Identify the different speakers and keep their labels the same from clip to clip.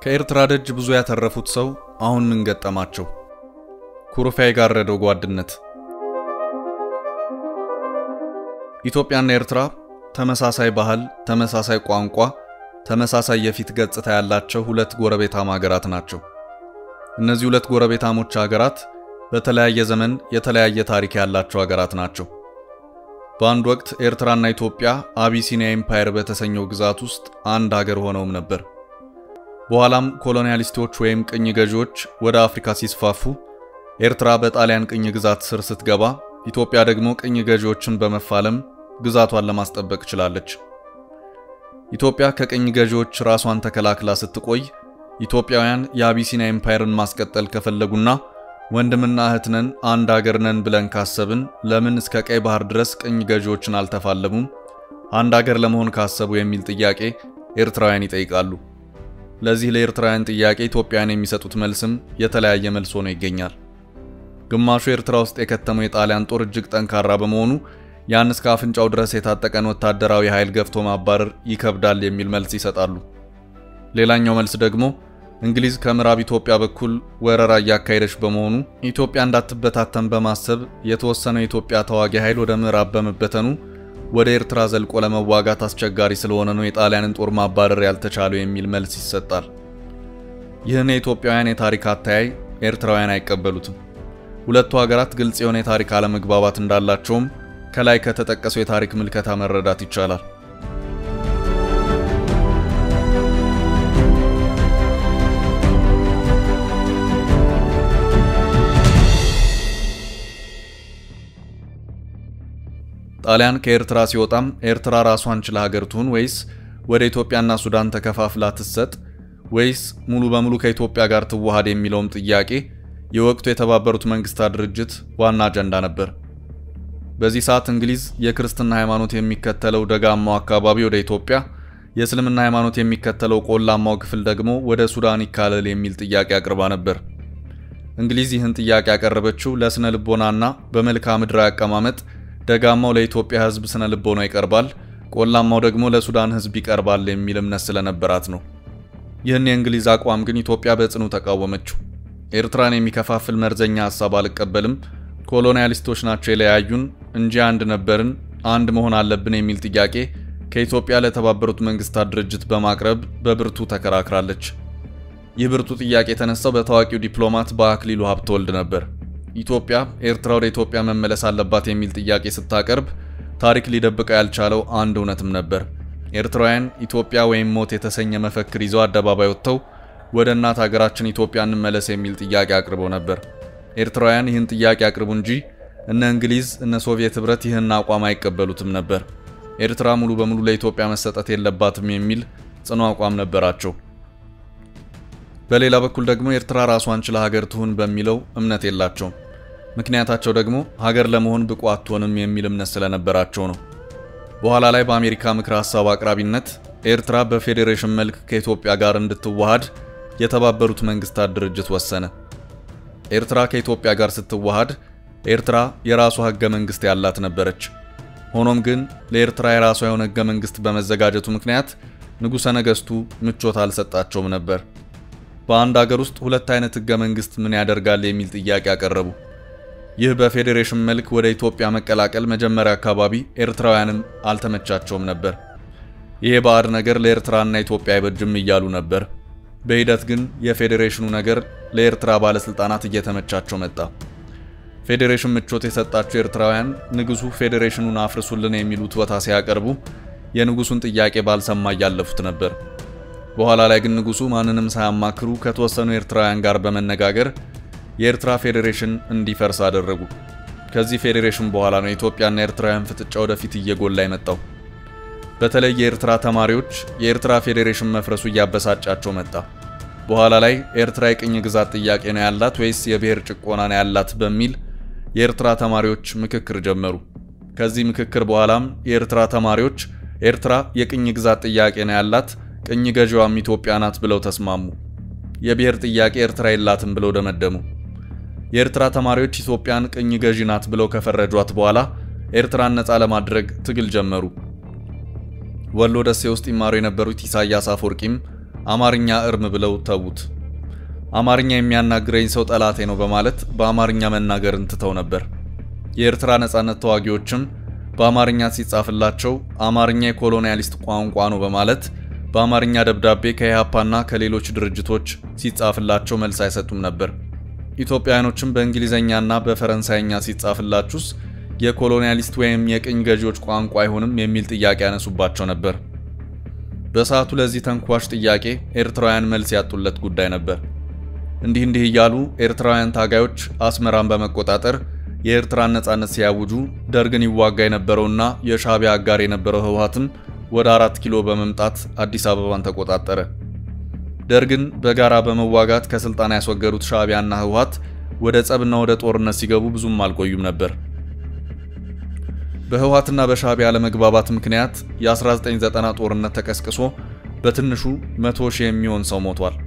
Speaker 1: ከኤርትራ ደጅ ብዙ ያተረፉት ሰው አሁን ምን ገጠማቸው? ኩርፊያ የጋረደው ጓድነት። ኢትዮጵያና ኤርትራ ተመሳሳይ ባህል፣ ተመሳሳይ ቋንቋ፣ ተመሳሳይ የፊት ገጽታ ያላቸው ሁለት ጎረቤታማ ሀገራት ናቸው። እነዚህ ሁለት ጎረቤታሞች ሀገራት በተለያየ ዘመን የተለያየ ታሪክ ያላቸው ሀገራት ናቸው። በአንድ ወቅት ኤርትራና ኢትዮጵያ አቢሲኒያ ኤምፓየር በተሰኘው ግዛት ውስጥ አንድ ሀገር ሆነውም ነበር። በኋላም ኮሎኒያሊስቶች ወይም ቅኝ ገዢዎች ወደ አፍሪካ ሲስፋፉ ኤርትራ በጣሊያን ቅኝ ግዛት ስር ስትገባ፣ ኢትዮጵያ ደግሞ ቅኝ ገዢዎችን በመፋለም ግዛቷን ለማስጠበቅ ችላለች። ኢትዮጵያ ከቅኝ ገዢዎች ራሷን ተከላክላ ስትቆይ ኢትዮጵያውያን የአቢሲኒያ ኤምፓየርን ማስቀጠል ከፈለጉና ወንድምና እህት ነን አንድ አገር ነን ብለን ካሰብን ለምን እስከ ቀይ ባህር ድረስ ቅኝ ገዢዎችን አልተፋለሙም? አንድ አገር ለመሆን ካሰቡ የሚል ጥያቄ ኤርትራውያን ይጠይቃሉ። ለዚህ ለኤርትራውያን ጥያቄ ኢትዮጵያውያን የሚሰጡት መልስም የተለያየ መልስ ሆኖ ይገኛል። ግማሹ ኤርትራ ውስጥ የከተመው የጣሊያን ጦር እጅግ ጠንካራ በመሆኑ ያን እስከ አፍንጫው ድረስ የታጠቀን ወታደራዊ ኃይል ገፍቶ ማባረር ይከብዳል የሚል መልስ ይሰጣሉ። ሌላኛው መልስ ደግሞ እንግሊዝ ከምዕራብ ኢትዮጵያ በኩል ወረራ እያካሄደች በመሆኑ ኢትዮጵያ እንዳትበታተን በማሰብ የተወሰነው የኢትዮጵያ ተዋጊ ኃይል ወደ ምዕራብ በመበተኑ ወደ ኤርትራ ዘልቆ ለመዋጋት አስቸጋሪ ስለሆነ ነው የጣሊያንን ጦር ማባረር ያልተቻለው የሚል መልስ ይሰጣል። ይህን የኢትዮጵያውያን የታሪክ አተያይ ኤርትራውያን አይቀበሉትም። ሁለቱ ሀገራት ግልጽ የሆነ የታሪክ አለመግባባት እንዳላቸውም ከላይ ከተጠቀሰው የታሪክ ምልከታ መረዳት ይቻላል። ጣሊያን ከኤርትራ ሲወጣም ኤርትራ ራሷን ችላ ሀገር ትሁን ወይስ ወደ ኢትዮጵያና ሱዳን ተከፋፍላ ትሰጥ ወይስ ሙሉ በሙሉ ከኢትዮጵያ ጋር ትዋሃድ የሚለውም ጥያቄ የወቅቱ የተባበሩት መንግስታት ድርጅት ዋና አጀንዳ ነበር። በዚህ ሰዓት እንግሊዝ የክርስትና ሃይማኖት የሚከተለው ደጋማው አካባቢ ወደ ኢትዮጵያ፣ የእስልምና ሃይማኖት የሚከተለው ቆላማው ክፍል ደግሞ ወደ ሱዳን ይካለል የሚል ጥያቄ አቅርባ ነበር። እንግሊዝ ይህን ጥያቄ ያቀረበችው ለስነ ልቦናና በመልክዓ ምድራዊ አቀማመጥ ደጋማው ለኢትዮጵያ ሕዝብ ስነ ልቦና ይቀርባል፣ ቆላማው ደግሞ ለሱዳን ሕዝብ ይቀርባል የሚል እምነት ስለነበራት ነው። ይህን የእንግሊዝ አቋም ግን ኢትዮጵያ በጽኑ ተቃወመችው። ኤርትራን የሚከፋፍል መርዘኛ ሀሳብ አልቀበልም፣ ኮሎኒያሊስቶች ናቸው የለያዩን እንጂ አንድ ነበርን፣ አንድ መሆን አለብን የሚል ጥያቄ ከኢትዮጵያ ለተባበሩት መንግስታት ድርጅት በማቅረብ በብርቱ ተከራክራለች። ይህ ብርቱ ጥያቄ የተነሳው በታዋቂው ዲፕሎማት በአክሊሉ ሀብተወልድ ነበር። ኢትዮጵያ ኤርትራ ወደ ኢትዮጵያ መመለስ አለባት የሚል ጥያቄ ስታቀርብ ታሪክ ሊደብቀው ያልቻለው አንድ እውነትም ነበር። ኤርትራውያን ኢትዮጵያ ወይም ሞት የተሰኘ መፈክር ይዘው አደባባይ ወጥተው ወደ እናት ሀገራችን ኢትዮጵያ እንመለስ የሚል ጥያቄ አቅርበው ነበር። ኤርትራውያን ይህን ጥያቄ አቅርቡ እንጂ እነ እንግሊዝ እነ ሶቪየት ህብረት ይህን አቋም አይቀበሉትም ነበር። ኤርትራ ሙሉ በሙሉ ለኢትዮጵያ መሰጠት የለባትም የሚል ጽኑ አቋም ነበራቸው። በሌላ በኩል ደግሞ ኤርትራ ራሷን ችላ ሀገር ትሁን በሚለው እምነት የላቸውም። ምክንያታቸው ደግሞ ሀገር ለመሆን ብቁ አትሆንም የሚል እምነት ስለነበራቸው ነው። በኋላ ላይ በአሜሪካ ምክረ ሀሳብ አቅራቢነት ኤርትራ በፌዴሬሽን መልክ ከኢትዮጵያ ጋር እንድትዋሃድ የተባበሩት መንግስታት ድርጅት ወሰነ። ኤርትራ ከኢትዮጵያ ጋር ስትዋሃድ ኤርትራ የራሷ ህገ መንግስት ያላት ነበረች። ሆኖም ግን ለኤርትራ የራሷ የሆነ ህገ መንግስት በመዘጋጀቱ ምክንያት ንጉሠ ነገስቱ ምቾት አልሰጣቸውም ነበር። በአንድ ሀገር ውስጥ ሁለት አይነት ህገ መንግስት ምን ያደርጋል የሚል ጥያቄ አቀረቡ። ይህ በፌዴሬሽን መልክ ወደ ኢትዮጵያ መቀላቀል መጀመሪያ አካባቢ ኤርትራውያንም አልተመቻቸውም ነበር። ይሄ ባዕድ ነገር ለኤርትራና ኢትዮጵያ አይበጅም እያሉ ነበር። በሂደት ግን የፌዴሬሽኑ ነገር ለኤርትራ ባለስልጣናት እየተመቻቸው መጣ። ፌዴሬሽን ምቾት የሰጣቸው ኤርትራውያን ንጉሱ ፌዴሬሽኑን አፍርሱልን የሚል ውትወታ ሲያቀርቡ የንጉሱን ጥያቄ ባልሰማ እያለፉት ነበር። በኋላ ላይ ግን ንጉሱ ማንንም ሳያማክሩ ከተወሰኑ ኤርትራውያን ጋር በመነጋገር የኤርትራ ፌዴሬሽን እንዲፈርስ አደረጉ። ከዚህ ፌዴሬሽን በኋላ ነው የኢትዮጵያና ኤርትራውያን ፍጥጫ ወደፊት እየጎላ የመጣው። በተለይ የኤርትራ ተማሪዎች የኤርትራ ፌዴሬሽን መፍረሱ እያበሳጫቸው መጣ። በኋላ ላይ ኤርትራ የቅኝ ግዛት ጥያቄ ነው ያላት ወይስ የብሔር ጭቆና ነው ያላት በሚል የኤርትራ ተማሪዎች ምክክር ጀመሩ። ከዚህ ምክክር በኋላም የኤርትራ ተማሪዎች ኤርትራ የቅኝ ግዛት ጥያቄ ነው ያላት ቅኝ ገዢዋም ኢትዮጵያ ናት ብለው ተስማሙ። የብሔር ጥያቄ ኤርትራ የላትም ብለው ደመደሙ። የኤርትራ ተማሪዎች ኢትዮጵያን ቅኝ ገዢ ናት ብለው ከፈረጇት በኋላ ኤርትራን ነፃ ለማድረግ ትግል ጀመሩ። ወሎ ደሴ ውስጥ ይማሩ የነበሩት ኢሳያስ አፈወርቂም አማርኛ እርም ብለው ተዉት። አማርኛ የሚያናግረኝ ሰው ጠላቴ ነው በማለት በአማርኛ መናገርን ትተው ነበር። የኤርትራ ነጻነት ተዋጊዎችም በአማርኛ ሲጻፍላቸው አማርኛ የኮሎኒያሊስት ቋንቋ ነው በማለት በአማርኛ ደብዳቤ ከኢህአፓና ከሌሎች ድርጅቶች ሲጻፍላቸው መልስ አይሰጡም ነበር። ኢትዮጵያውያኖችም በእንግሊዝኛና በፈረንሳይኛ ሲጻፍላችሁስ የኮሎኒያሊስት ወይም የቅኝ ገዢዎች ቋንቋ አይሆንም የሚል ጥያቄ ያነሱባቸው ነበር። በሰዓቱ ለዚህ ተንኳሽ ጥያቄ ኤርትራውያን መልስ ያጡለት ጉዳይ ነበር። እንዲህ እንዲህ እያሉ ኤርትራውያን ታጋዮች አስመራን በመቆጣጠር የኤርትራን ነጻነት ሲያውጁ ደርግን ይዋጋ የነበረውና የሻዕቢያ አጋር የነበረው ህወሓትም ወደ አራት ኪሎ በመምጣት አዲስ አበባን ተቆጣጠረ። ደርግን በጋራ በመዋጋት ከስልጣን ያስወገዱት ሻዕቢያና ህወሓት ወደ ጸብና ወደ ጦርነት ሲገቡ ብዙም አልቆዩም ነበር። በህወሓትና በሻዕቢያ አለመግባባት ምክንያት የ1990 ጦርነት ተቀስቅሶ በትንሹ 100 ሺህ የሚሆን ሰው ሞቷል።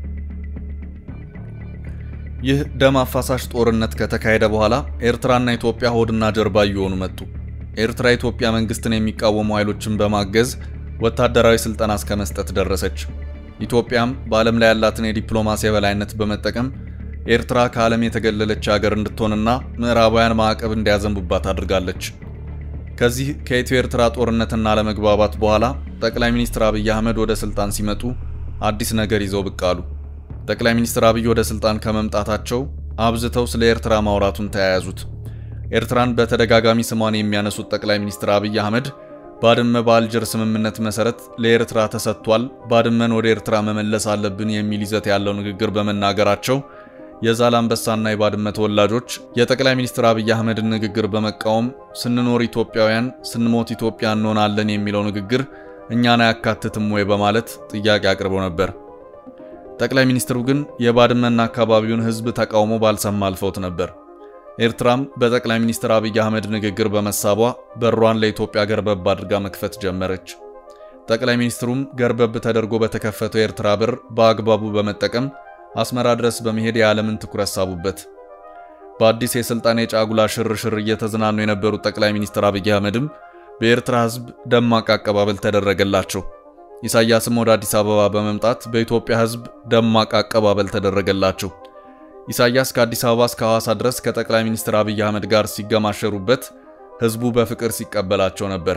Speaker 1: ይህ ደም አፋሳሽ ጦርነት ከተካሄደ በኋላ ኤርትራና ኢትዮጵያ ሆድና ጀርባ እየሆኑ መጡ። ኤርትራ የኢትዮጵያ መንግስትን የሚቃወሙ ኃይሎችን በማገዝ ወታደራዊ ስልጠና እስከ መስጠት ደረሰች። ኢትዮጵያም በዓለም ላይ ያላትን የዲፕሎማሲ የበላይነት በመጠቀም ኤርትራ ከዓለም የተገለለች ሀገር እንድትሆንና ምዕራባውያን ማዕቀብ እንዲያዘንቡባት አድርጋለች። ከዚህ ከኢትዮ ኤርትራ ጦርነትና አለመግባባት በኋላ ጠቅላይ ሚኒስትር አብይ አህመድ ወደ ስልጣን ሲመጡ አዲስ ነገር ይዘው ብቅ አሉ። ጠቅላይ ሚኒስትር አብይ ወደ ስልጣን ከመምጣታቸው አብዝተው ስለ ኤርትራ ማውራቱን ተያያዙት። ኤርትራን በተደጋጋሚ ስሟን የሚያነሱት ጠቅላይ ሚኒስትር አብይ አህመድ ባድመ በአልጀር ስምምነት መሰረት ለኤርትራ ተሰጥቷል፣ ባድመን ወደ ኤርትራ መመለስ አለብን የሚል ይዘት ያለው ንግግር በመናገራቸው የዛላምበሳና የባድመ ተወላጆች የጠቅላይ ሚኒስትር አብይ አህመድን ንግግር በመቃወም ስንኖር ኢትዮጵያውያን ስንሞት ኢትዮጵያ እንሆናለን የሚለው ንግግር እኛን አያካትትም ወይ በማለት ጥያቄ አቅርበው ነበር። ጠቅላይ ሚኒስትሩ ግን የባድመና አካባቢውን ሕዝብ ተቃውሞ ባልሰማ አልፈውት ነበር። ኤርትራም በጠቅላይ ሚኒስትር አብይ አህመድ ንግግር በመሳቧ በሯን ለኢትዮጵያ ገርበብ አድርጋ መክፈት ጀመረች። ጠቅላይ ሚኒስትሩም ገርበብ ተደርጎ በተከፈተው የኤርትራ በር በአግባቡ በመጠቀም አስመራ ድረስ በመሄድ የዓለምን ትኩረት ሳቡበት። በአዲስ የሥልጣን የጫጉላ ሽርሽር እየተዝናኑ የነበሩት ጠቅላይ ሚኒስትር አብይ አህመድም በኤርትራ ሕዝብ ደማቅ አቀባበል ተደረገላቸው። ኢሳያስም ወደ አዲስ አበባ በመምጣት በኢትዮጵያ ሕዝብ ደማቅ አቀባበል ተደረገላቸው። ኢሳያስ ከአዲስ አበባ እስከ ሐዋሳ ድረስ ከጠቅላይ ሚኒስትር አብይ አህመድ ጋር ሲገማሸሩበት ሕዝቡ በፍቅር ሲቀበላቸው ነበር።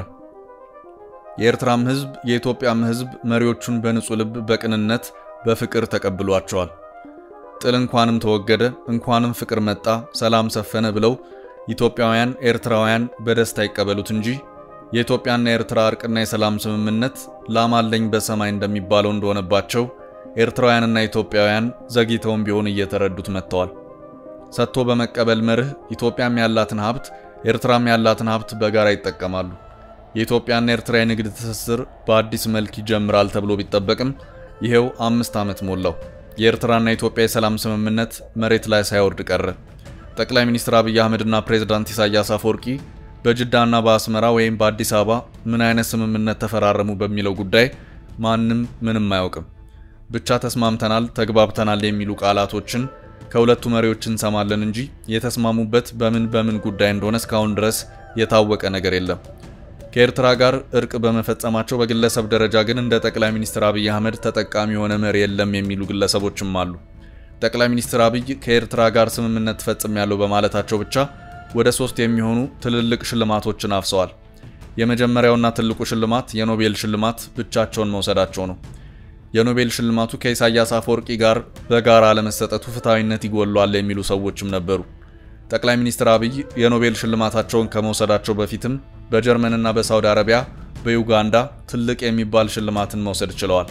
Speaker 1: የኤርትራም ሕዝብ የኢትዮጵያም ሕዝብ መሪዎቹን በንጹሕ ልብ በቅንነት በፍቅር ተቀብሏቸዋል። ጥል እንኳንም ተወገደ፣ እንኳንም ፍቅር መጣ፣ ሰላም ሰፈነ ብለው ኢትዮጵያውያን ኤርትራውያን በደስታ ይቀበሉት እንጂ የኢትዮጵያና የኤርትራ እርቅና የሰላም ስምምነት ላማለኝ በሰማይ እንደሚባለው እንደሆነባቸው ኤርትራውያንና ኢትዮጵያውያን ዘግይተውም ቢሆን እየተረዱት መጥተዋል። ሰጥቶ በመቀበል መርህ ኢትዮጵያም ያላትን ሀብት ኤርትራም ያላትን ሀብት በጋራ ይጠቀማሉ። የኢትዮጵያና ኤርትራ የንግድ ትስስር በአዲስ መልክ ይጀምራል ተብሎ ቢጠበቅም ይሄው አምስት ዓመት ሞላው። የኤርትራና የኢትዮጵያ የሰላም ስምምነት መሬት ላይ ሳይወርድ ቀረ። ጠቅላይ ሚኒስትር አብይ አህመድና ፕሬዝዳንት ኢሳያስ አፈወርቂ በጅዳና በአስመራ ወይም በአዲስ አበባ ምን አይነት ስምምነት ተፈራረሙ በሚለው ጉዳይ ማንም ምንም አያውቅም። ብቻ ተስማምተናል፣ ተግባብተናል የሚሉ ቃላቶችን ከሁለቱ መሪዎች እንሰማለን እንጂ የተስማሙበት በምን በምን ጉዳይ እንደሆነ እስካሁን ድረስ የታወቀ ነገር የለም። ከኤርትራ ጋር እርቅ በመፈጸማቸው በግለሰብ ደረጃ ግን እንደ ጠቅላይ ሚኒስትር አብይ አህመድ ተጠቃሚ የሆነ መሪ የለም የሚሉ ግለሰቦችም አሉ። ጠቅላይ ሚኒስትር አብይ ከኤርትራ ጋር ስምምነት ፈጽም ያለው በማለታቸው ብቻ ወደ ሶስት የሚሆኑ ትልልቅ ሽልማቶችን አፍሰዋል። የመጀመሪያውና ትልቁ ሽልማት የኖቤል ሽልማት ብቻቸውን መውሰዳቸው ነው። የኖቤል ሽልማቱ ከኢሳያስ አፈወርቂ ጋር በጋራ ለመሰጠቱ ፍትሐዊነት ይጎሏል የሚሉ ሰዎችም ነበሩ። ጠቅላይ ሚኒስትር አብይ የኖቤል ሽልማታቸውን ከመውሰዳቸው በፊትም በጀርመንና በሳውዲ አረቢያ፣ በዩጋንዳ ትልቅ የሚባል ሽልማትን መውሰድ ችለዋል።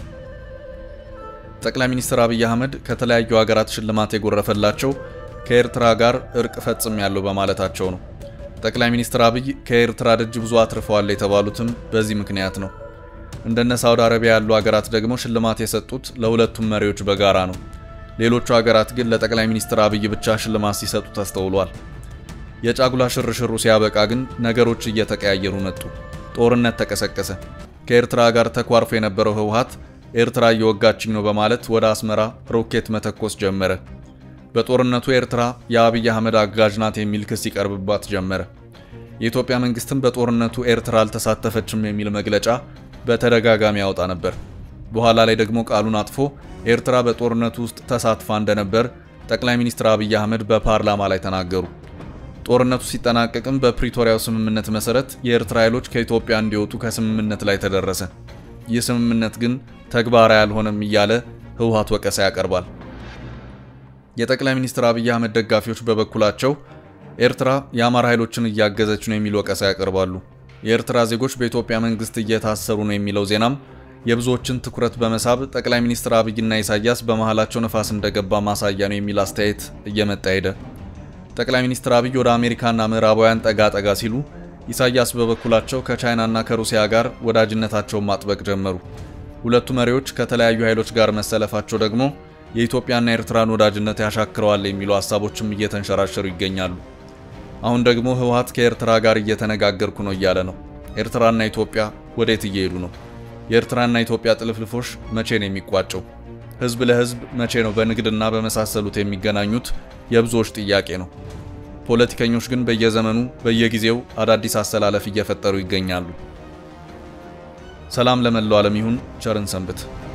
Speaker 1: ጠቅላይ ሚኒስትር አብይ አህመድ ከተለያዩ ሀገራት ሽልማት የጎረፈላቸው ከኤርትራ ጋር እርቅ ፈጽም ያለው በማለታቸው ነው። ጠቅላይ ሚኒስትር አብይ ከኤርትራ ደጅ ብዙ አትርፈዋል የተባሉትም በዚህ ምክንያት ነው። እንደነ ሳውዲ አረቢያ ያሉ ሀገራት ደግሞ ሽልማት የሰጡት ለሁለቱም መሪዎች በጋራ ነው። ሌሎቹ ሀገራት ግን ለጠቅላይ ሚኒስትር አብይ ብቻ ሽልማት ሲሰጡ ተስተውሏል። የጫጉላ ሽርሽሩ ሲያበቃ ግን ነገሮች እየተቀያየሩ መጡ። ጦርነት ተቀሰቀሰ። ከኤርትራ ጋር ተኳርፎ የነበረው ህወሓት ኤርትራ እየወጋችኝ ነው በማለት ወደ አስመራ ሮኬት መተኮስ ጀመረ። በጦርነቱ ኤርትራ የአብይ አህመድ አጋዥ ናት የሚል ክስ ይቀርብባት ጀመረ። የኢትዮጵያ መንግስትም በጦርነቱ ኤርትራ አልተሳተፈችም የሚል መግለጫ በተደጋጋሚ ያወጣ ነበር። በኋላ ላይ ደግሞ ቃሉን አጥፎ ኤርትራ በጦርነቱ ውስጥ ተሳትፋ እንደነበር ጠቅላይ ሚኒስትር አብይ አህመድ በፓርላማ ላይ ተናገሩ። ጦርነቱ ሲጠናቀቅም በፕሪቶሪያው ስምምነት መሰረት የኤርትራ ኃይሎች ከኢትዮጵያ እንዲወጡ ከስምምነት ላይ ተደረሰ። ይህ ስምምነት ግን ተግባራዊ አልሆነም እያለ ህወሓት ወቀሳ ያቀርባል። የጠቅላይ ሚኒስትር አብይ አህመድ ደጋፊዎች በበኩላቸው ኤርትራ የአማራ ኃይሎችን እያገዘች ነው የሚል ወቀሳ ያቀርባሉ። የኤርትራ ዜጎች በኢትዮጵያ መንግስት እየታሰሩ ነው የሚለው ዜናም የብዙዎችን ትኩረት በመሳብ ጠቅላይ ሚኒስትር አብይና ኢሳያስ በመሃላቸው ነፋስ እንደገባ ማሳያ ነው የሚል አስተያየት እየመጣ ሄደ። ጠቅላይ ሚኒስትር አብይ ወደ አሜሪካና ምዕራባውያን ጠጋ ጠጋ ሲሉ፣ ኢሳያስ በበኩላቸው ከቻይናና ከሩሲያ ጋር ወዳጅነታቸውን ማጥበቅ ጀመሩ። ሁለቱ መሪዎች ከተለያዩ ኃይሎች ጋር መሰለፋቸው ደግሞ የኢትዮጵያና ኤርትራን ወዳጅነት ያሻክረዋል የሚሉ ሀሳቦችም እየተንሸራሸሩ ይገኛሉ። አሁን ደግሞ ህወሓት ከኤርትራ ጋር እየተነጋገርኩ ነው እያለ ነው። ኤርትራና ኢትዮጵያ ወዴት እየሄዱ ነው? የኤርትራና ኢትዮጵያ ጥልፍልፎች መቼ ነው የሚቋጨው? ህዝብ ለህዝብ መቼ ነው በንግድና በመሳሰሉት የሚገናኙት? የብዙዎች ጥያቄ ነው። ፖለቲከኞች ግን በየዘመኑ በየጊዜው አዳዲስ አሰላለፍ እየፈጠሩ ይገኛሉ። ሰላም ለመላው ዓለም ይሁን። ቸርን ሰንብት።